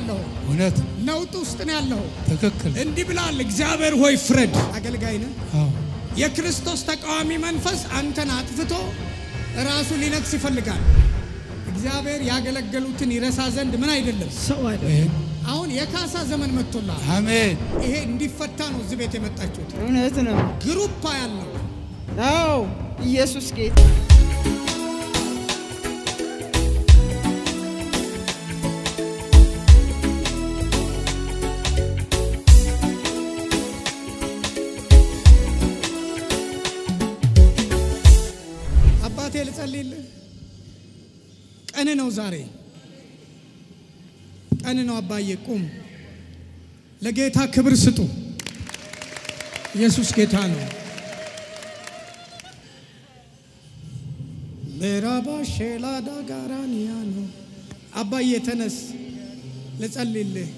ያለኸው፣ እውነት ነውጥ ውስጥ ነው ያለኸው። ትክክል። እንዲህ ብላል፣ እግዚአብሔር ሆይ ፍረድ። አገልጋይ ነህ። አዎ የክርስቶስ ተቃዋሚ መንፈስ አንተን አጥፍቶ ራሱ ሊነግስ ይፈልጋል። እግዚአብሔር ያገለገሉትን ይረሳ ዘንድ ምን አይደለም ሰው አይደለም። ይሄን አሁን የካሳ ዘመን መጥቶላል። አሜን ይሄ እንዲፈታ ነው እዚህ ቤት የመጣችሁት። እውነት ነው። ግሩፓ ያለው አዎ ኢየሱስ ጌታ አባቴ ልጸልይልህ። ቀን ነው ዛሬ፣ ቀን ነው አባዬ። ቁም፣ ለጌታ ክብር ስጡ። ኢየሱስ ጌታ ነው። ምዕራባ ሼላዳ ጋራንያ ነው። አባዬ ተነስ፣ ልጸልይልህ።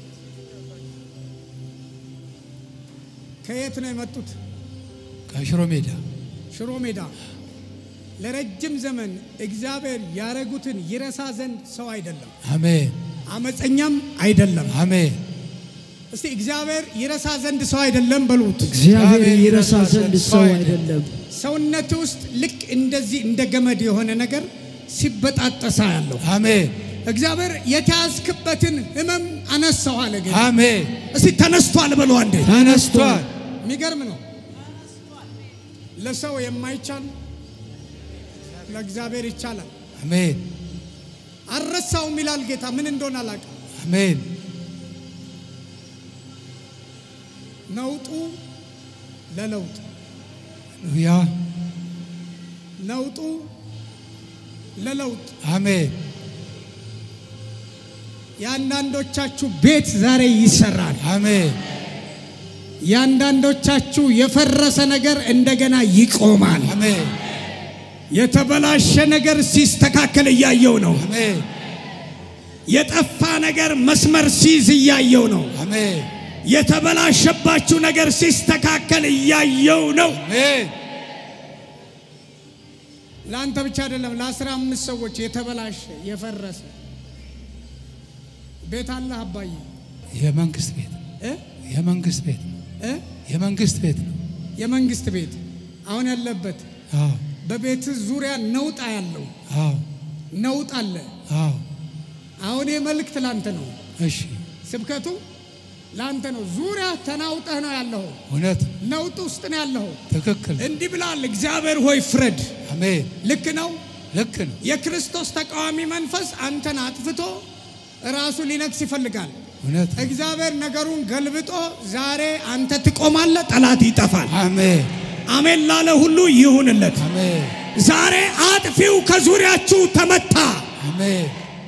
ከየት ነው የመጡት? ከሽሮ ሜዳ ሽሮ ሜዳ ለረጅም ዘመን እግዚአብሔር ያረጉትን ይረሳ ዘንድ ሰው አይደለም፣ አሜን አመፀኛም አይደለም። አሜን እስቲ እግዚአብሔር ይረሳ ዘንድ ሰው አይደለም በሉት። እግዚአብሔር ይረሳ ዘንድ ሰው አይደለም። ሰውነት ውስጥ ልክ እንደዚህ እንደ ገመድ የሆነ ነገር ሲበጣጠሳ ያለው አሜን እግዚአብሔር የተያዝክበትን ሕመም አነሳው አለ። ጌታ አሜን እስቲ ተነስቷል በሉ አንዴ። ተነስቷል። የሚገርም ነው። ለሰው የማይቻል ለእግዚአብሔር ይቻላል። አሜን አልረሳውም ይላል ጌታ። ምን እንደሆነ አላውቅም። አሜን ነውጡ ለለውጥ ያ ነውጡ ለለውጥ አሜን የአንዳንዶቻችሁ ቤት ዛሬ ይሰራል። አሜን የአንዳንዶቻችሁ የፈረሰ ነገር እንደገና ይቆማል። አሜን የተበላሸ ነገር ሲስተካከል እያየው ነው። አሜን የጠፋ ነገር መስመር ሲይዝ እያየው ነው። አሜን የተበላሸባችሁ ነገር ሲስተካከል እያየው ነው። አሜን ለአንተ ብቻ አይደለም፣ ለአስራ አምስት ሰዎች የተበላሸ የፈረሰ ቤት አለህ አባዬ የመንግስት ቤት እ የመንግስት ቤት እ የመንግስት ቤት ነው። የመንግስት ቤት አሁን ያለበት አዎ በቤት ዙሪያ ነውጣ ያለው አዎ ነውጥ አለ። አዎ አሁን ይህ መልእክት ላንተ ነው። እሺ ስብከቱ ላንተ ነው። ዙሪያ ተናውጠህ ነው ያለኸው። እውነት ነውጥ ውስጥ ነው ያለኸው። ትክክል። እንዲህ ብላል፣ እግዚአብሔር ሆይ ፍረድ። አሜን ልክ ነው። ልክ ነው። የክርስቶስ ተቃዋሚ መንፈስ አንተን አጥፍቶ ራሱ ሊነግስ ይፈልጋል። እውነት እግዚአብሔር ነገሩን ገልብጦ ዛሬ አንተ ትቆማለህ፣ ጠላት ይጠፋል። አሜን አሜን ላለ ሁሉ ይሁንለት። አሜን ዛሬ አጥፊው ከዙሪያችሁ ተመታ። አሜን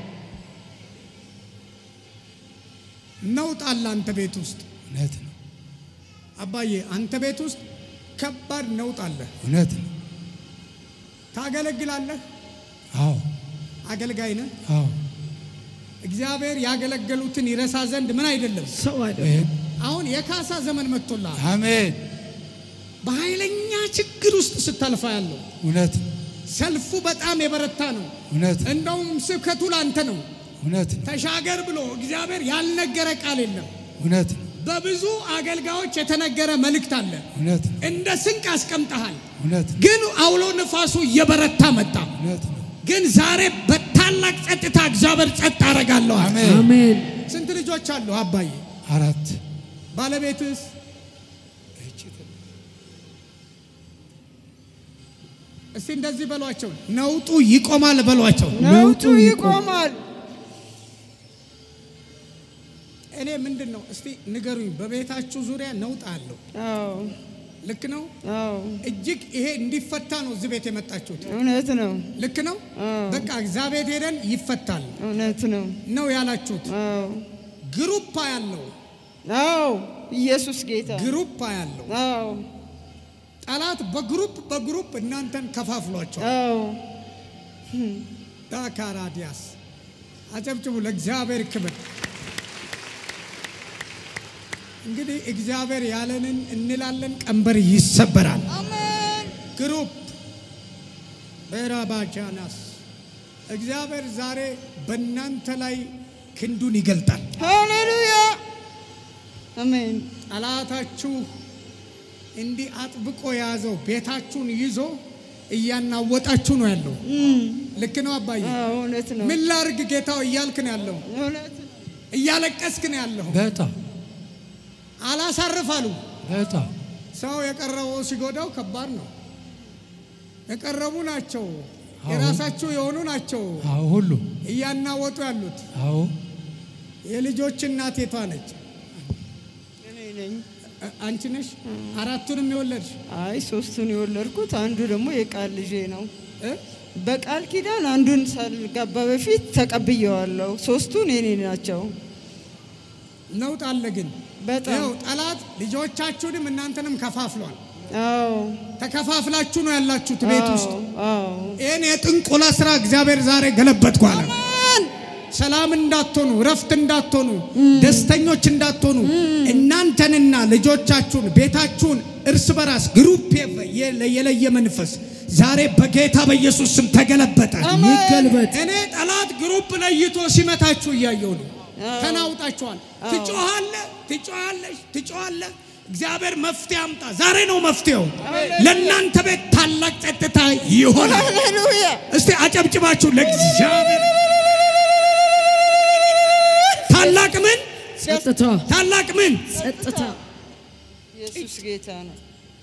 ነውጥ አለ አንተ ቤት ውስጥ እውነት ነው። አባዬ፣ አንተ ቤት ውስጥ ከባድ ነውጥ አለ። እውነት ነው። ታገለግላለህ፣ አዎ አገልጋይ ነህ። አዎ እግዚአብሔር ያገለገሉትን ይረሳ ዘንድ ምን አይደለም። ሰው አይደለም። ይሄን አሁን የካሳ ዘመን መጥቶልሃል። አሜን በኃይለኛ ችግር ውስጥ ስታልፋ ያለው እውነት ነው። ሰልፉ በጣም የበረታ ነው። እውነት ነው። እንደውም ስብከቱ ላንተ ነው። እውነት ነው። ተሻገር ብሎ እግዚአብሔር ያልነገረ ቃል የለም። እውነት ነው። በብዙ አገልጋዮች የተነገረ መልእክት አለ። እውነት ነው። እንደ ስንቅ አስቀምጠሃል። እውነት ነው። ግን አውሎ ነፋሱ እየበረታ መጣ። እውነት ነው። ግን ዛሬ በታላቅ ጸጥታ እግዚአብሔር ጸጥ አደርጋለሁ። አለ። አሜን አሜን። ስንት ልጆች አሉ አባዬ? አራት ባለቤትስ? እስቲ እንደዚህ በሏቸው፣ ነውጡ ይቆማል በሏቸው። ነውጡ ይቆማል። እኔ ምንድን ነው እስቲ ንገሩኝ። በቤታችሁ ዙሪያ ነውጥ አለው፣ አዎ ልክ ነው? አዎ እጅግ ይሄ እንዲፈታ ነው እዚህ ቤት የመጣችሁት። እውነት ነው። ልክ ነው? አዎ በቃ እዛ ቤት ሄደን ይፈታል እውነት ነው። ነው ያላችሁት። አዎ ግሩፓ ያለው አዎ ኢየሱስ ጌታ ግሩፓ ያለው አዎ ጠላት በግሩፕ በግሩፕ እናንተን ከፋፍሏቸዋል። አዎ ዳካራዲያስ አጨብጭቡ ለእግዚአብሔር ክብር። እንግዲህ እግዚአብሔር ያለንን እንላለን፣ ቀንበር ይሰበራል። ግሩፕ በራባጃናስ እግዚአብሔር ዛሬ በእናንተ ላይ ክንዱን ይገልጣል። ሃሌሉያ አሜን ጠላታችሁ እንዲህ አጥብቆ የያዘው ቤታችሁን ይዞ እያናወጣችሁ ነው ያለው። እም፣ ልክ ነው አባዬ። አዎ፣ እውነት ነው ምን ላርግ ጌታው እያልክ ነው ያለው። እውነት ነው እያለቀስክ ነው ያለው። በጣም አላሳርፍ አሉ። በጣም ሰው የቀረበው ሲጎዳው ከባድ ነው። የቀረቡ ናቸው፣ አዎ። የራሳችሁ የሆኑ ናቸው አዎ ሁሉ እያናወጡ ያሉት። አዎ የልጆች እናት የቷ ነች? እኔ ነኝ አ- አንቺ ነሽ? አራቱንም የወለድሽ አይ ሶስቱን የወለድኩት አንዱ ደግሞ የቃል ልጄ ነው እ? በቃል ኪዳን አንዱን ሳልጋባ በፊት ተቀብየዋለሁ ሶስቱን የኔ ናቸው ነውጥ አለ ግን በጣም ይኸው ጠላት ልጆቻችሁንም እናንተንም ከፋፍሏል። አዎ ተከፋፍላችሁ ነው ያላችሁት ቤት ውስጥ። አዎ አዎ ይህን የጥንቆላ ስራ እግዚአብሔር ዛሬ ገለበጥኩ አለ። አሜን ሰላም እንዳትሆኑ፣ ረፍት እንዳትሆኑ፣ ደስተኞች እንዳትሆኑ እናንተንና ልጆቻችሁን ቤታችሁን እርስ በራስ ግሩፕ የለ- የለየ መንፈስ ዛሬ በጌታ በኢየሱስ ስም ተገለበጠ። ይገልበጥ እኔ ጠላት ግሩፕ ለይቶ ሲመታችሁ እያየው ነው። ተናውጣችኋል። ትጮኻለህ፣ ትጮኻለሽ፣ ትጮኻለህ። እግዚአብሔር መፍትሄ አምጣ። ዛሬ ነው መፍትሄው። ለእናንተ ቤት ታላቅ ጸጥታ ይሆናል። ሃሌሉያ እስቲ አጨብጭባችሁ ለእግዚአብሔር ታላቅ ምን ጸጥታ ታላቅ ምን ጸጥታ ኢየሱስ ጌታ ነው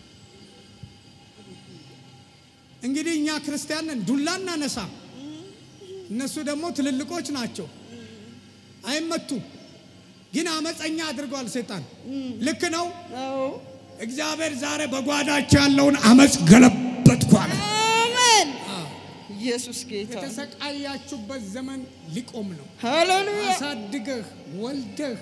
እንግዲህ እኛ ክርስቲያን ነን፣ ዱላ እናነሳ። እነሱ ደግሞ ትልልቆች ናቸው፣ አይመቱም። ግን አመፀኛ አድርጓል ሰይጣን። ልክ ነው። አዎ እግዚአብሔር ዛሬ በጓዳቸው ያለውን አመፅ ገለበጥኩ አለ። አሜን ኢየሱስ ጌታ የተሰቃያችሁበት ዘመን ሊቆም ነው። ሃሌሉያ አሳድገህ ወልደህ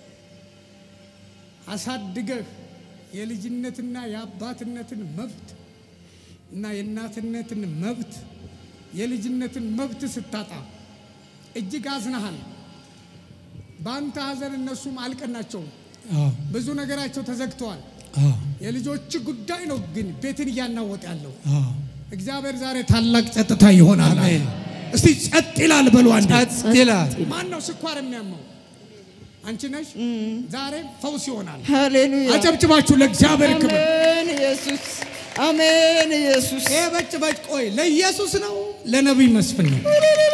አሳድገህ የልጅነትና የአባትነትን መብት እና የእናትነትን መብት የልጅነትን መብት ስታጣ እጅግ አዝነሃል። በአንተ ሐዘን እነሱም አልቀናቸውም። አዎ ብዙ ነገራቸው ተዘግተዋል። አዎ የልጆች ጉዳይ ነው ግን ቤትን እያናወጥ ያለው አዎ እግዚአብሔር ዛሬ ታላቅ ጸጥታ ይሆናል። አሜን። እስቲ ጸጥ ይላል በሉ አንዴ። ጸጥ ይላል። ማን ነው ስኳር የሚያመው? አንቺ ነሽ። ዛሬ ፈውስ ይሆናል። ሃሌሉያ አጨብጭባችሁ ለእግዚአብሔር ክብር። አሜን ኢየሱስ አሜን ኢየሱስ ይሄ በጭ በጭ ቆይ ለኢየሱስ ነው ለነቢይ መስፍን ነው።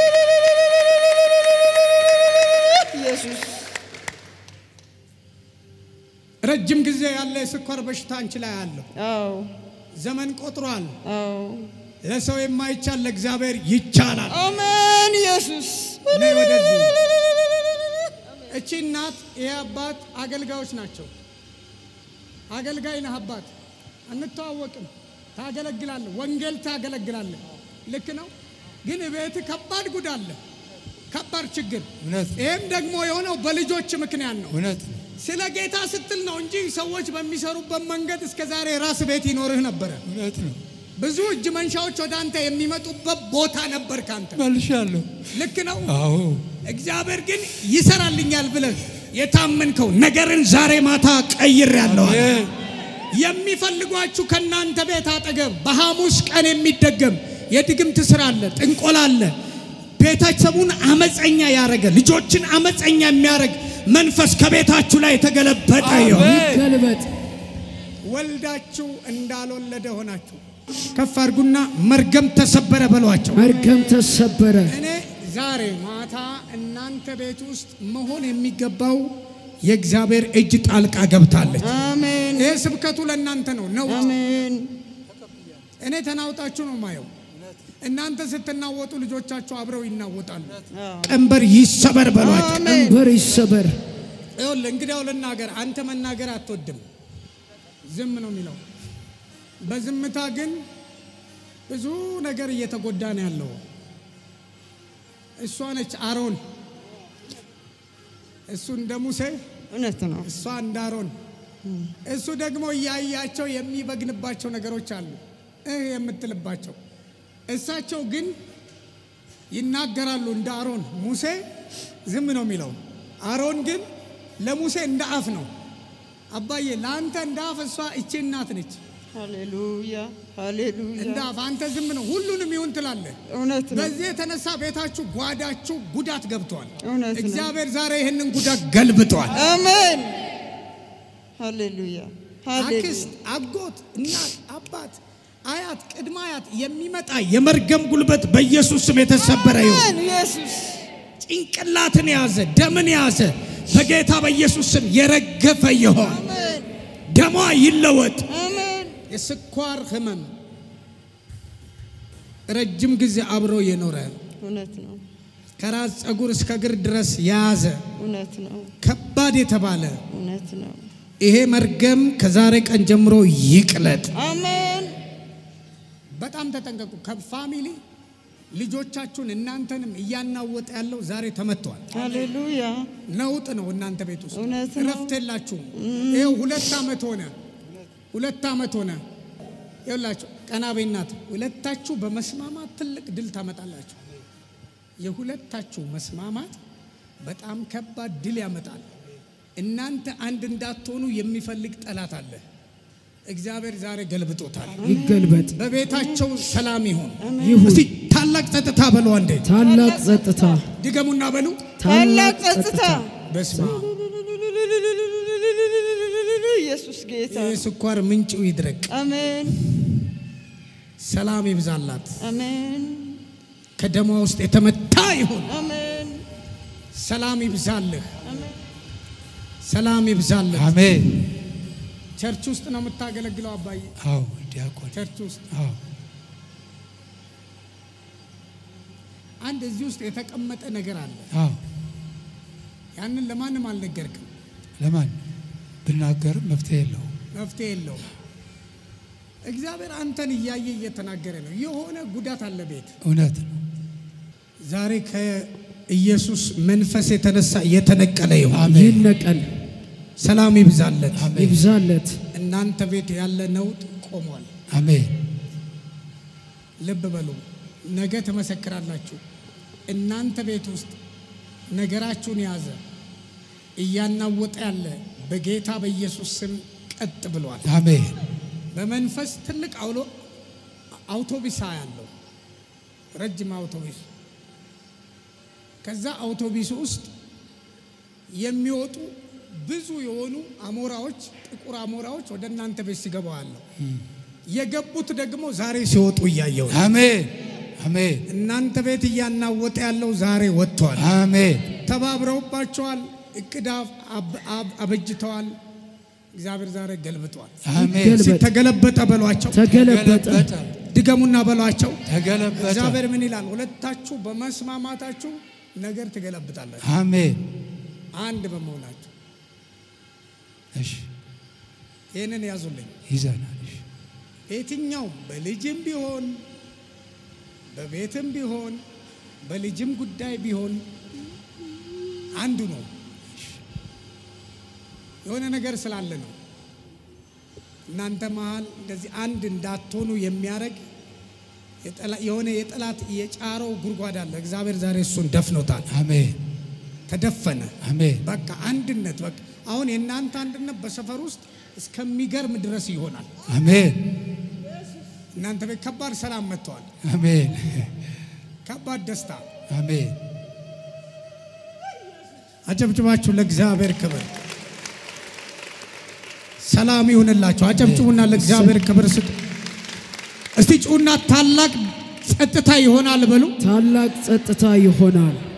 ኢየሱስ ረጅም ጊዜ ያለ የስኳር በሽታ አንቺ ላይ አለው። አዎ ዘመን ቆጥሯል። አዎ ለሰው የማይቻል ለእግዚአብሔር ይቻላል። አሜን ኢየሱስ ነይ ወደዚህ። እቺ እናት ይሄ አባት አገልጋዮች ናቸው። አገልጋይ ነህ አባት፣ አንተዋወቅም። ታገለግላለህ፣ ወንጌል ታገለግላለህ። ልክ ነው። ግን ቤት ከባድ ጉድ አለ፣ ከባድ ችግር። እውነት ነው። ይህም ደግሞ የሆነው በልጆች ምክንያት ነው። እውነት ነው። ስለ ጌታ ስትል ነው እንጂ ሰዎች በሚሰሩበት መንገድ እስከ ዛሬ ራስ ቤት ይኖርህ ነበረ። እውነት ነው። ብዙ እጅ መንሻዎች ወደ አንተ የሚመጡበት ቦታ ነበር ካንተ። መልሻለሁ። ልክ ነው። አዎ እግዚአብሔር ግን ይሰራልኛል ብለህ የታመንከው ነገርን ዛሬ ማታ ቀይር ያለዋል። አሜን። የሚፈልጓችሁ ከእናንተ ቤት አጠገብ በሐሙስ ቀን የሚደገም የድግምት ስራ አለ፣ ጥንቆላ አለ። ቤተሰቡን አመፀኛ ያረገ ልጆችን አመፀኛ የሚያደርግ መንፈስ ከቤታችሁ ላይ የተገለበጠ ይሁን። አሜን። ገልበጥ ወልዳችሁ እንዳልወለደ ሆናችሁ ከፍ አድርጉና መርገም ተሰበረ በሏቸው። መርገም ተሰበረ እኔ ዛሬ ማታ እናንተ ቤት ውስጥ መሆን የሚገባው የእግዚአብሔር እጅ ጣልቃ ገብታለች። አሜን ይህ ስብከቱ ለእናንተ ነው ነው አሜን እኔ ተናውጣችሁ ነው ማየው። እናንተ ስትናወጡ ልጆቻችሁ አብረው ይናወጣሉ። ቀንበር ይሰበር በሏቸው። አሜን ቀንበር ይሰበር። ይኸውልህ እንግዲያው ልናገር፣ አንተ መናገር አትወድም፣ ዝም ነው የሚለው። በዝምታ ግን ብዙ ነገር እየተጎዳ ነው ያለው። እሷ ነች አሮን፣ እሱ እንደ ሙሴ፣ እውነት ነው እሷ እንደ አሮን። እሱ ደግሞ እያያቸው የሚበግንባቸው ነገሮች አሉ እህ የምትልባቸው። እሳቸው ግን ይናገራሉ እንደ አሮን። ሙሴ ዝም ነው የሚለው። አሮን ግን ለሙሴ እንደ አፍ ነው። አባዬ ለአንተ እንደ አፍ እሷ እቺ እናት ነች። ሃሌሉያ ሃሌሉያ እንደ አፍ አንተ ዝም ነው ሁሉንም ይሁን ትላለህ። እውነት ነው በዚህ የተነሳ ቤታችሁ ጓዳችሁ ጉዳት ገብቷል። እውነት ነው እግዚአብሔር ዛሬ ይህንን ጉዳት ገልብጧል። አሜን ሃሌሉያ ሃሌሉያ አክስት፣ አጎት፣ እናት፣ አባት፣ አያት፣ ቅድመ አያት የሚመጣ የመርገም ጉልበት በኢየሱስ ስም የተሰበረ ይሁን። አሜን ኢየሱስ ጭንቅላትን የያዘ ደምን የያዘ በጌታ በኢየሱስ ስም የረገፈ ይሆን። አሜን ደሟ ይለወጥ። አሜን የስኳር ህመም ረጅም ጊዜ አብሮ የኖረ እውነት ነው ከራስ ፀጉር እስከ እግር ድረስ የያዘ እውነት ነው ከባድ የተባለ እውነት ነው ይሄ መርገም ከዛሬ ቀን ጀምሮ ይቅለጥ። አሜን በጣም ተጠንቀቁ። ከፋሚሊ ልጆቻችሁን እናንተንም እያናወጠ ያለው ዛሬ ተመቷል። ሃሌሉያ ነውጥ ነው እናንተ ቤት ውስጥ እውነት ነው። እረፍት የላችሁም። ይኸው ሁለት ዓመት ሆነ፣ ሁለት ዓመት ሆነ። ይኸውላችሁ ቀና በይናት ሁለታችሁ በመስማማት ትልቅ ድል ታመጣላችሁ። የሁለታችሁ መስማማት በጣም ከባድ ድል ያመጣል። እናንተ አንድ እንዳትሆኑ የሚፈልግ ጠላት አለ። እግዚአብሔር ዛሬ ገልብጦታል። ይገልበጥ። በቤታቸው ሰላም ይሁን። ይሁን እስቲ ታላቅ ጸጥታ በሉ አንዴ ታላቅ ጸጥታ፣ ድገሙና በሉ ታላቅ ጸጥታ በስማ ኢየሱስ ጌታ የስኳር ምንጭው ይድረቅ። አሜን ሰላም ይብዛላት። አሜን ከደሟ ውስጥ የተመታ ይሁን። አሜን ሰላም ይብዛልህ። አሜን ሰላም ይብዛልህ። አሜን። ቸርች ውስጥ ነው የምታገለግለው አባዬ? አዎ ዲያቆን፣ ቸርች ውስጥ አዎ አንድ እዚህ ውስጥ የተቀመጠ ነገር አለ። አዎ። ያንን ለማንም አልነገርክም። ለማን ብናገርም መፍትሄ የለውም። መፍትሄ የለውም። እግዚአብሔር አንተን እያየ እየተናገረ ነው። የሆነ ጉዳት አለ ቤት እውነት ነው። ዛሬ ከኢየሱስ መንፈስ የተነሳ የተነቀለ ይሁን። አሜን። ይነቀል፣ ሰላም ይብዛለት። አሜን። ይብዛለት። እናንተ ቤት ያለ ነውጥ ቆሟል። አሜን። ልብ በሉ፣ ነገ ትመሰክራላችሁ። እናንተ ቤት ውስጥ ነገራችሁን የያዘ እያናወጠ ያለ በጌታ በኢየሱስ ስም ቀጥ ብሏል። አሜን። በመንፈስ ትልቅ አውሎ አውቶቢስ ያለው ረጅም አውቶቢስ ከዛ አውቶቢስ ውስጥ የሚወጡ ብዙ የሆኑ አሞራዎች ጥቁር አሞራዎች ወደ እናንተ ቤት ሲገቡ አለው። የገቡት ደግሞ ዛሬ ሲወጡ እያየው ነው። አሜን። አሜን። እናንተ ቤት እያናወጠ ያለው ዛሬ ወጥቷል። አሜን። ተባብረውባቸዋል። እቅድ አብ- አብ- አብ- አበጅተዋል። እግዚአብሔር ዛሬ ገልብጧል። አሜን። ይገልበጥ። እስኪ ተገለበጠ በሏቸው። ተገለበጠ። ድገሙና በሏቸው። ተገለበጠ። እግዚአብሔር ምን ይላል? ሁለታችሁ በመስማማታችሁ ነገር ትገለብጣላችሁ። አሜን። አንድ በመሆናችሁ እሺ ይህንን ያዙልኝ። ይዘናል። እሺ የትኛውም በልጅም ቢሆን በቤትም ቢሆን በልጅም ጉዳይ ቢሆን አንዱ ነው። የሆነ ነገር ስላለ ነው። እናንተ መሀል እንደዚህ አንድ እንዳትሆኑ የሚያደርግ የጠላ- የሆነ የጠላት የጫረው ጉድጓድ አለ። እግዚአብሔር ዛሬ እሱን ደፍኖታል። አሜን። ተደፈነ። አሜን። በቃ አንድነት በቃ አሁን የእናንተ አንድነት በሰፈር ውስጥ እስከሚገርም ድረስ ይሆናል። አሜን። እናንተ ቤት ከባድ ሰላም መጥተዋል። አሜን። ከባድ ደስታ። አሜን። አጨብጭባችሁ ለእግዚአብሔር ክብር ሰላም ይሁንላችሁ። አጨብጭቡና ለእግዚአብሔር ክብር ስጡ። እስቲ ጩና ታላቅ ጸጥታ ይሆናል በሉ። ታላቅ ጸጥታ ይሆናል።